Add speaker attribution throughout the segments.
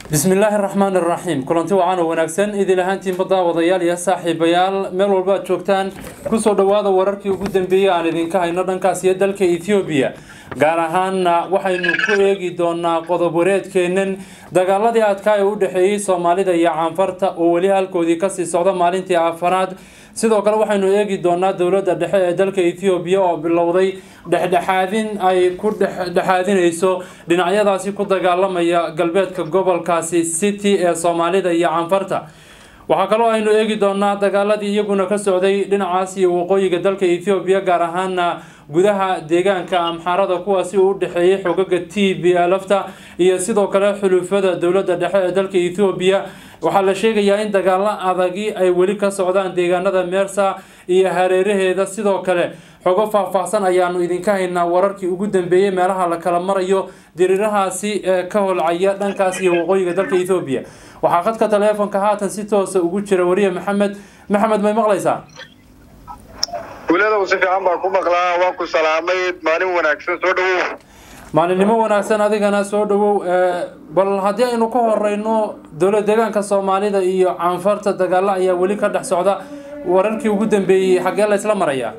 Speaker 1: bismi illaahi araxmaan iraxiim kulanti wacan oo wanaagsan idil ahaantiinba daawadayaal iyo saaxiibayaal meel walba ad joogtaan kusoo dhawaada wararkii ugu dambeeyey aan idinka hayno dhankaas iyo dalka ethoobiya gaar ahaanna waxaynu ku eegi doonaa qodob wareedkeenan dagaaladii adkaa ee u dhexeeyey soomaalida iyo caanfarta oo weli halkoodii kasii socda maalintii afaraad sidoo kale waxaynu eegi doonaa dowladda dhexe ee dalka ethoobiya oo bilowday dhexdhexaadin ay ku dhexdhexaadinayso dhinacyadaasi ku dagaalamaya galbeedka gobolkaasi city ee soomaalida iyo caanfarta waxaa kaloo aynu eegi doonaa dagaaladii iyaguna ka socday dhinacaas iyo waqooyiga dalka ethoobiya gaar ahaana gudaha deegaanka amxaarada kuwaasi uu udhexeeyay xogaga t b lafta iyo sidoo kale xulufada dowladda dhexe ee dalka ethoobiya waxaa la sheegayaa in dagaalo adagi ay weli ka socdaan deegaanada meersa iyo hareeraheeda sidoo kale xogo faahfaahsan ayaanu idinka haynaa wararkii ugu dambeeyey meelaha la kala marayo diriirahaasi ee ka holcaya dhankaas iyo waqooyiga dalka ethoobiya waxaa khadka taleefonka haatan si toosa ugu jira wariye maxamed maxamed may maqlaysaa
Speaker 2: wuladow si fiican baan ku maqlaa waan ku salaamay maalin wanaagsan soo dhawow
Speaker 1: maalinimo wanaagsan adigana soo dhawow bal haddii aynu ka horeyno dowlad deegaanka soomaalida iyo caanfarta dagaalo ayaa weli ka dhex socda wararkii ugu dambeeyey xaggee la isla marayaa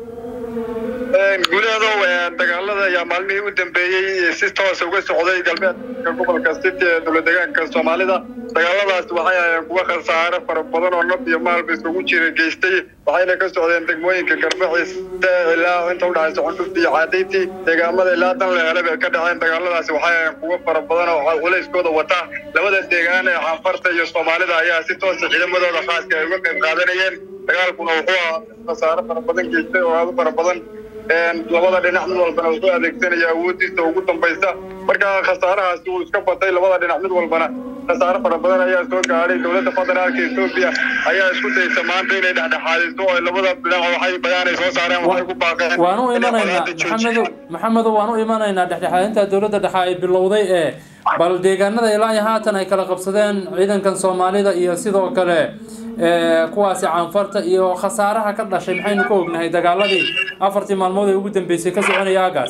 Speaker 2: guulahadow dagaalada ayaa maalmihii u dambeeyey si toosa uga socday galbeedka gobolka city ee dowlad deegaanka soomaalida dagaaladaas waxay ahayeen kuwa khasaare fara badan oo naf iyo maalba isugu jira geystay waxayna ka socdeen degmooyinka garbaxiiste ilaa inta udhexaysa cundhufti iyo caadayti deegaamada ilaa dan la helay bay ka dhaceen dagaaladaasi waxay ahayeen kuwa fara badan oo culayskooda wata labada deegaan ee caanfarta iyo soomaalida ayaa si toosa ciidamadooda khaaska ay uga qayb qaadanayeen dagaalkuna wuxuu ahaa khasaare fara badan geystay oo aada u fara badan labada dhinac mid walbana wuxuu adeegsanaya awoodiisa ugu dambaysa marka khasaarahaasi uu iska batay labada dhinac mid walbana khasaare fara badan ayaa soo gaadhay dowladda federaalka etoobiya ayaa isku daysa maanta inay dhexdhexaadiso oo labada dhinac waxay bayaanay soo saareen waxay ku baaqeen
Speaker 1: waan u imanaynaa maxamedo maxamedo waan u imanaynaa dhexdhexaadinta dowladda dhexe ay bilowday ee bal deegaanada ilaa iyo haatan ay kala qabsadeen ciidankan soomaalida iyo sidoo kale kuwaasi caanfarta iyo khasaaraha ka dhashay maxaynu ka ognahay dagaaladii afartii maalmood ee ugu dambeysay ka soconaya aagaas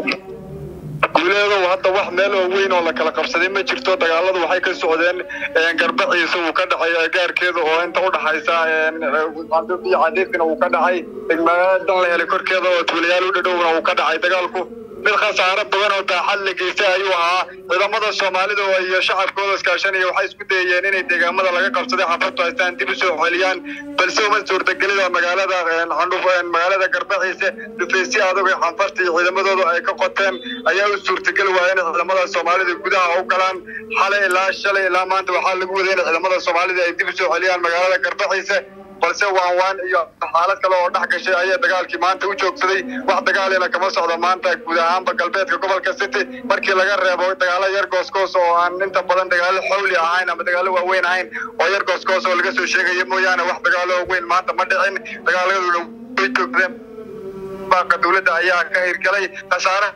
Speaker 2: guuleedow hadda wax meel oo weyn oo la kala qabsaday ma jirto dagaaladu waxay ka socdeen garbaciisa uu ka dhacay gaarkeeda oo inta udhaxaysa iyo cadiifina uu ka dhacay degmada dan la helay korkeeda oo tuulayaal u dhadhowna uu ka dhacay dagaalku mid khasaare badan oo daaxad la geystay ayuu ahaa ciidamada soomaalida iyo shacabkooda iskaashanaya waxay isku dayayeen inay deegaamada laga qabsaday xafartu haystaan dib u soo celiyaan balse uma suurtagelida magaalada candhuf magaalada garbaxiise dhufeysyo adag ee xanfarta iyo ciidamadooda ay ka qoteen ayaa u suurtageli waaya in ciidamada soomaalida gudaha u galaan xalay ilaa shalay ilaa maanta waxaa lagu waday in ciidamada soomaalida ay dib u soo celiyaan magaalada garbaxiise balse waan waan iyo xaalad kale oo dhex gashay ayaa dagaalkii maanta u joogsaday wax dagaalina kama socdo maanta guud ahaanba galbeedka gobolka city markii laga reebo dagaalo yar goosgoos oo aan inta badan dagaalo xawli ahayn ama dagaalo waaweyn ahayn oo yar goosgoos oo laga soo sheegaya mooyaane wax dagaalo weyn maanta ma dhicin dagaaladuna way joogsadeen baaqa dowladda ayaa ka hirgalay khasaare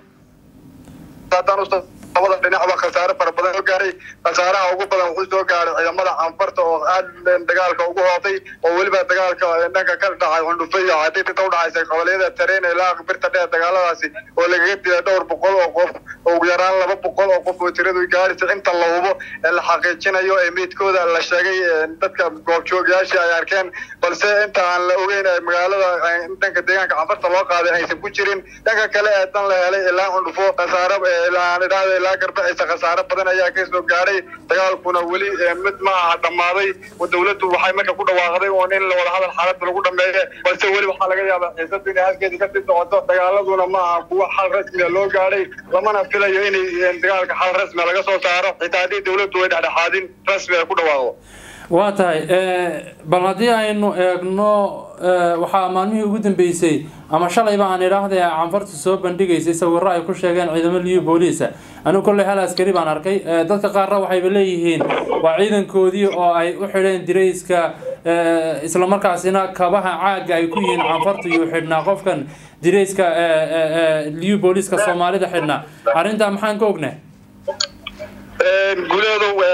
Speaker 2: labada dhinacba khasaare fara badan soo gaaray khasaaraha ugu badan wuxuu soo gaaray ciidamada canfarta oo aad dagaalka ugu hootay oo weliba dagaalka dhanka ka dhacay cundhufe iyo cadinta ka udhaxaysa qabaliyada tareen ilaa birta dheer dagaaladaasi oo lagaga dilay dhowr boqol oo qof oo ugu yaraan laba boqol oo qof oo tiradu gaaraysa inta la hubo ee la xaqiijinayo ee meydkooda la sheegay dadka goobjoogayaashii ay arkeen balse inta aan la ogeyn ee magaalada dhanka deegaanka canfarta loo qaaday aysan ku jirin dhanka kale ee dan la helay ilaa cundhufo khasaare ilaa idhaahda ilaa garbaxiisa khasaare badan ayaa ka soo gaaray dagaalkuna weli mid ma aha dhammaaday dowladdu waxay marka ku dhawaaqday oo in la wada hadal xaaladda lagu dhameeye balse weli waxaa laga yaabaa xiisadu inay halkeedii kasii socoto dagaaladuna ma aha kuwa xal rasmiga loo gaadhay lamana filayo inay dagaalka xal rasmiga laga soo saaro xitaa haddii dowladdu way dhexdhexaadin rasmi ay ku dhawaaqdo
Speaker 1: waa tahay bal haddii aynu eegno waxaa maalmihii ugu dambeysay ama shalayba aan idhaahda canfartu soo bandhigaysay sawiro ay ku sheegeen ciidamo liyu booliisa anigu kolley hal askari baan arkay dadka qaarna waxayba leeyihiin waa ciidankoodii oo ay u xidheen dirayska islamarkaasina kabaha caaga ay ku yihiin canfartu iyo xidhnaa qofkan dirayska liyu booliiska soomaalida xidhnaa arrintaa maxaan ka ognaa
Speaker 2: guuleedow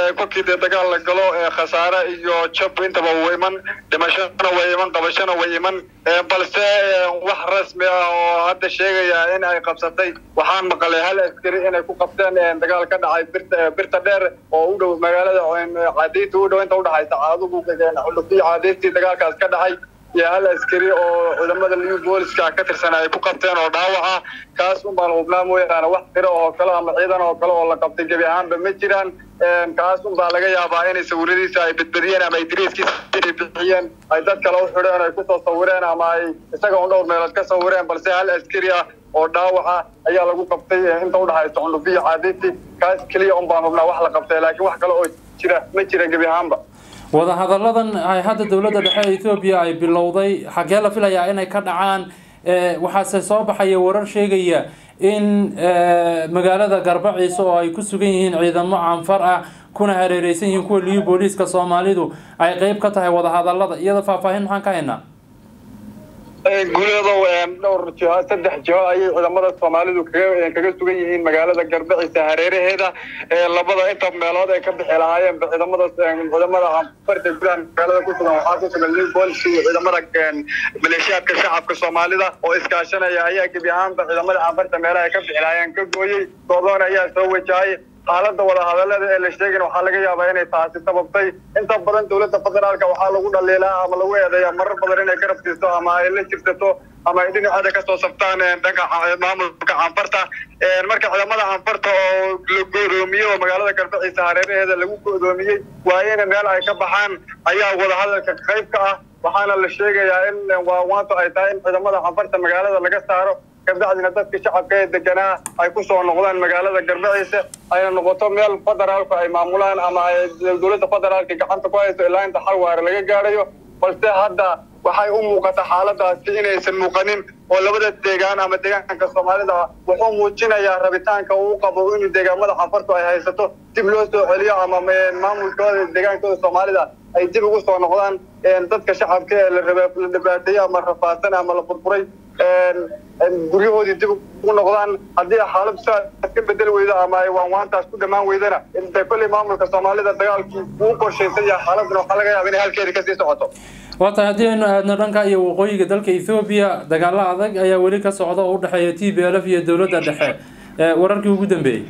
Speaker 2: kolkii dee dagaal la galo khasaare iyo jab intaba way iman dhimashona way iman qabashona way iman balse wax rasmi ah oo hadda sheegaya in ay qabsatay waxaan maqalay hal askari inay ku qabteen dagaal ka dhacay birta birta dheer oo u dhow magaalada caadiinta u dhow inta udhexaysa caadugu xulufiyo caadiintii dagaalkaas ka dhacay iyo hal askari oo ciidamada liu booliska ka tirsan ay ku qabteen oo dhaawac ah kaas un baan hubnaa mooyaane wax tiro oo kale ama ciidan oo kale oo la qabtay gebi ahaanba ma jiraan kaas un baa laga yaabaa inay sawiradiisa ay bedbediyeen ama ay dariiskiisa inay bixiyeen ay dad kale u xidheen ay kusoo sawireen ama ay isaga un dhowr meelood ka sawireen balse hal askari ah oo dhaawaca ayaa lagu qabtay inta udhexaysa cundufiyo caadiintii kaas keliya un baan hubnaa wax la qabtay laakiin wax kale oo jira ma jira gebi ahaanba
Speaker 1: wadahadalladan ay hadda dowladda dhexe ee ethoobiya ay bilowday xaggee la filayaa inay ka dhacaan waxaase soo baxaya warar sheegaya in magaalada garbaciise oo ay ku sugan yihiin ciidamo canfar ah kuna hareereysan yihiin kuwa liyu booliiska soomaalidu ay qeyb ka tahay wadahadallada iyada faahfaahin maxaan ka haynaa
Speaker 2: guuleedow dhowr jiho saddex jiho ayay ciidamada soomaalidu kaga kaga sugan yihiin magaalada garbaciisa hareeraheeda labada inta meelood ay ka bixi lahaayeen ciidamada ciidamada anfarta gudaha magaalada ku sugan waxaa ku sugan new booliska iyo ciidamada maleeshiyaadka shacabka soomaalida oo iskaashanaya ayaa gebi ahaanba ciidamada anfarta meelaha ay ka bixi lahaayeen ka gooyey goodoon ayaa soo wajahay xaaladda wadahadallada ee la sheegin waxaa laga yaabaa inay taasi sababtay inta badan dowladda federaalka waxaa lagu dhaliilaa ama lagu eedeeya marar badan inay garab siiso ama ay la jirsato ama ay dhinaceeda kasoo sabtaan dhanka maamulka canfarta marka ciidamada canfarta oo la go'doomiyey oo magaalada garbaciisa hareeraheeda lagu go'doomiyey waa in meel ay ka baxaan ayaa wadahadalka qayb ka ah waxaana la sheegayaa in waawaanto ay tahay in ciidamada canfarta magaalada laga saaro kabacdina dadka shacabka ee deganaa ay ku soo noqdaan magaalada garbaciise ayna noqoto meel federaalku ay maamulaan ama ay dowladda federaalka gacanta ku hayso ilaa inta xal waare laga gaadhayo balse hadda waxay u muuqata xaaladaasi inaysan muuqanin oo labada deegaan ama deegaanka soomaalida wuxuu muujinayaa rabitaanka uu qabo inuu deegaamada canfartu ay haysato dib loo soo celiyo ama maamulkooda deegaankooda soomaalida ay dib ugu soo noqdaan dadka shacabka ee la dhibaateeyey ama rafaasan ama la burburay guryahoodii dib ugu noqdaan haddii xaaladu sidaas ka bedeli weydo ama ay waanwaantaas ku dhammaan weydana intay kolley maamulka soomaalida dagaalkii uu qorshaysan yahay xaaladuna waxaa laga yaaba inay halkeedii kasii socoto
Speaker 1: waa tahay haddii aynu aadno dhanka iyo waqooyiga dalka ethoobiya dagaalo adag ayaa weli ka socda oo u dhexeeya t b l f iyo dowladda dhexe wararkii ugu dambeeyey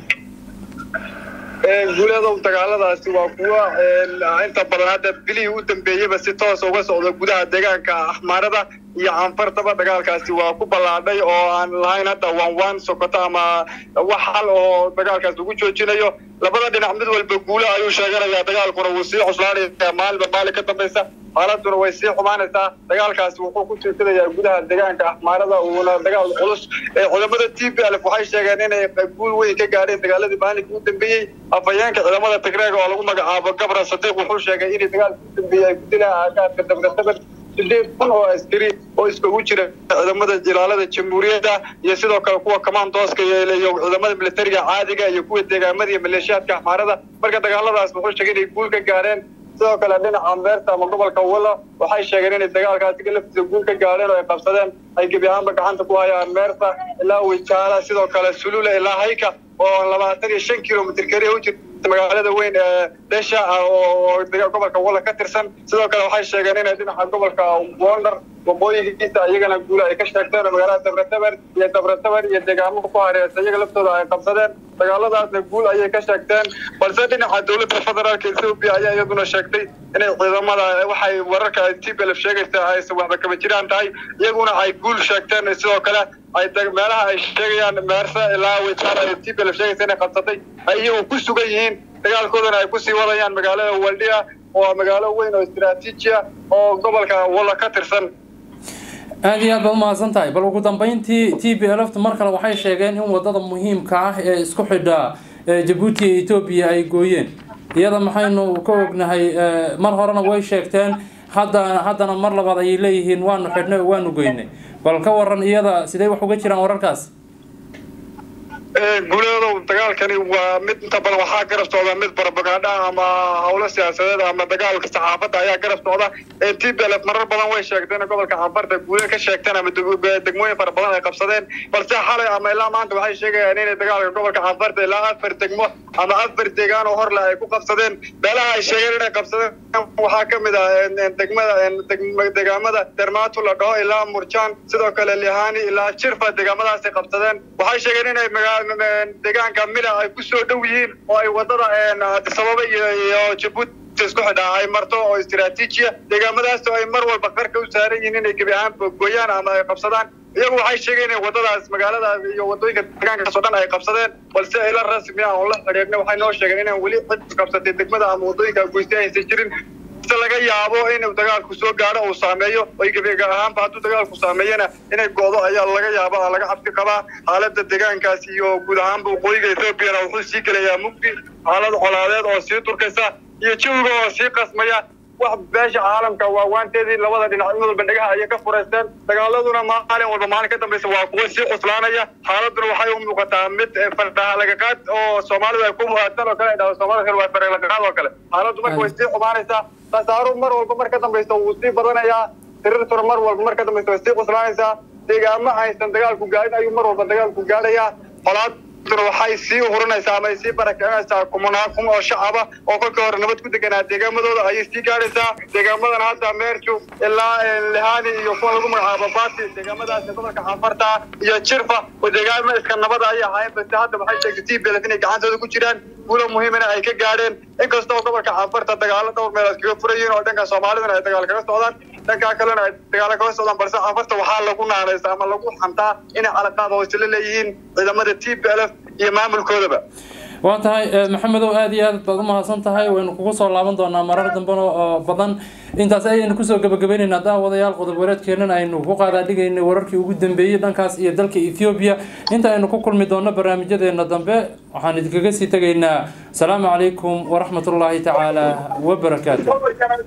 Speaker 2: guuleedow dagaaladaasi waa kuwa inta badan hadda bilihii u dambeeyeyba si toos uga socda gudaha deegaanka axmaarada iyo canfartaba dagaalkaasi waa ku ballaadhay oo aan lahayn hadda wanwan sokoto ama wax xal oo dagaalkaas lagu joojinayo labada dhinac mid walba guule ayuu sheeganayaa dagaalkuna wuu sii cuslaanaya maalinba maalin ka dambaysa xaaladuna way sii xumaanaysaa dagaalkaasi wuxuu ku jirtadayaa gudaha deegaanka axmaarada uuna dagaal culus ciidamada t b l waxay sheegeen inay guul weyn ka gaadheen dagaaladii maalinkii u dambeeyey afhayeenka ciidamada tigreega oo lagu magacaabo gabra sadiiq wuxuu sheegay inay dagaalkii u dambeeyey ay ku dilaan aagaadka dabdasabar sideed kun oo askari oo iskugu jira ciidamada ilaalada jamhuuriyadda iyo sidoo kale kuwa commandooska iyo ciidamada militariga caadiga iyo kuwa deegaamada iyo maleeshiyaadka axmaarada marka dagaaladaas wuxuu sheegay inay guul ka gaadheen sidoo kale dhinaca meerta ama gobolka walla waxay sheegeen inay dagaalkaasi laftiisa guul ka gaadheen oo ay qabsadeen ay gebi ahaanba gacanta ku hayaan meerta ilaa wijaala sidoo kale sulula ilaa hayka oo labaatan iyo shan kilomitr keliya u jirta magaalada weyn ee dhesha oo gobolka walla ka tirsan sidoo kale waxay sheegeen inay dhinaca gobolka wonder waqooyigiisa iyagana guula ay ka sheegteen oo magaalada dabrataber iyo dabrataber iyo deegaamo ku hareersa iyaga laftooda ay qabsadeen dagaaladaasna guul ayay ka sheegteen balse dhinaca dowladda federaalka ethoobia ayaa iyaduna sheegtay inay ciidamada waxay wararka t b l sheegaysa aysan waxba kaba jiraan tahay iyaguna ay guul sheegteen sidoo kale ay meelaha ay sheegayaan meerse ilaa wijaala ay t b l sheegaysa inay qabsatay ay iyagu ku sugan yihiin dagaalkoodana ay kusii wadayaan magaalada waldhiya oo magaalo weyn oo istaraatiiji ah oo gobolka walla ka tirsan
Speaker 1: aada iyo aad baad umahadsan tahay bal ugu dambeyntii t b l f mar kale waxay sheegeen in wadada muhiimka ah ee isku xidha jabuuti iyo etoobiya ay gooyeen iyada maxaynu ka ognahay mar horena way sheegteen hadda haddana mar labaad ayay leeyihiin waanu xidhnay oo waanu goynay bal ka waran iyada sidee wax uga jiraan wararkaas
Speaker 2: guuleedow dagaalkani waa mid inta badan waxaa garab socda mid barabagaadha ama howlo siyaasadeed ama dagaalka saxaafadda ayaa garab socda t b l f marar badan way sheegteen gobolka canfarta guule ka sheegteen ama degmooyin fara badan ay qabsadeen balse xalay ama ilaa maanta waxay sheegayaan inay dagaalka gobolka canfarta ilaa afar degmo ama afar deegaan oo horle ay ku qabsadeen meelaha ay sheegeen inay qabsadeen waxaa ka mid ah degmada deegaamada dermaatu la dhaho ilaa murjaan sidoo kale lihani ilaa jirfa deegaamadaasay qabsadeen waxay sheegeen inay deegaanka mila ay ku soo dhow yihiin oo ay wadada sababa iyo jabuuti isku xidhaa ay marto oo istiraatiijiya deegaamadaas oo ay mar walba qarka u saaran yihiin inay gebi ahaan gooyaan ama ay qabsadaan iyagu waxay sheegeen in wadadaas magaaladaas iyo wadooyinka deegaankaas oo dhan ay qabsadeen balse ila rasmi ah oo la xidhiidhnay waxay noo sheegeen inaan weli cid qabsatay degmada ama wadooyinka goystay aysan jirin laga yaabo inuu dagaalku soo gaadho uu saameeyo oy gebiga ahaanba hadduu dagaalku saameeyana inay go'do ayaa laga yaaba laga cabsi qabaa xaaladda deegaankaas iyo guud ahaanba waqooyiga ethoobiana wuxuu sii gelayaa mugdi xaalad colaadeed oo sii turkaysa iyo jawiga oo sii qasmaya wax beesha caalamka waawaanteedii labada dhinac mid walba dhagaha ayay ka furaysteen dagaaladuna maalin walba maalin ka dambaysa waa kuwa sii cuslaanaya xaaladuna waxay u muuqataa mid fardhahalagaqaad oo soomaalidu ay ku muhaatan oo kale ay dhahdo soomaalida kale waa faralaqaad oo kale xaaladdu marka way sii xumaanaysaa khasaaru mar walba mar ka dambaysa wuu sii badanayaa tirirtuna mar walba mar ka dambaysa way sii cuslaanaysaa deegaamo aysan dagaalku gaadhin ayuu mar walba dagaalku gaadhayaa xolaad waxay sii uhurinaysaa ama ay sii barakicinaysaa kumanaa kun oo shacaba oo kolkii hore nabad ku deganaa deegaamadooda ayay sii gaadhaysaa deegaamadan hadda meerju ilaa lihani iyo kuwa lagu magacaabo bati deegaamadaas gobolka canfarta iyo jirfa oo deegaamo iska nabada ayay ahaayeen balse hadda waxay sheegtay t b inay gacantooda ku jiraan guulo muhiimana ay ka gaadheen inkastoo gobolka canfarta dagaalo dhowr meelood kaga furayiin oo dhanka soomaalidana ay dagaal kaga socdaan dhankaa kalena ay dagaalo kaga socdaan balse canfarta waxaa lagu naanaysa ama lagu xantaa inay calaqaad hoose la leeyihiin ciidamada t b l f iyo maamulkoodaba
Speaker 1: waa tahay maxamedow aada iyo aad baad umahadsan tahay waynu kugu soo laaban doonaa marar dambena oo badan intaas ayaynu kusoo gabagabaynaynaa daawadayaal qodob wareedkeenan aynu ku qaadaadhigaynay wararkii ugu dambeeyey dhankaas iyo dalka ethoobiya inta aynu ku kulmi doonno barnaamijyadeena dambe waxaan idinkaga sii tegaynaa asalaamu calaykum waraxmatullaahi tacaala wabarakaatu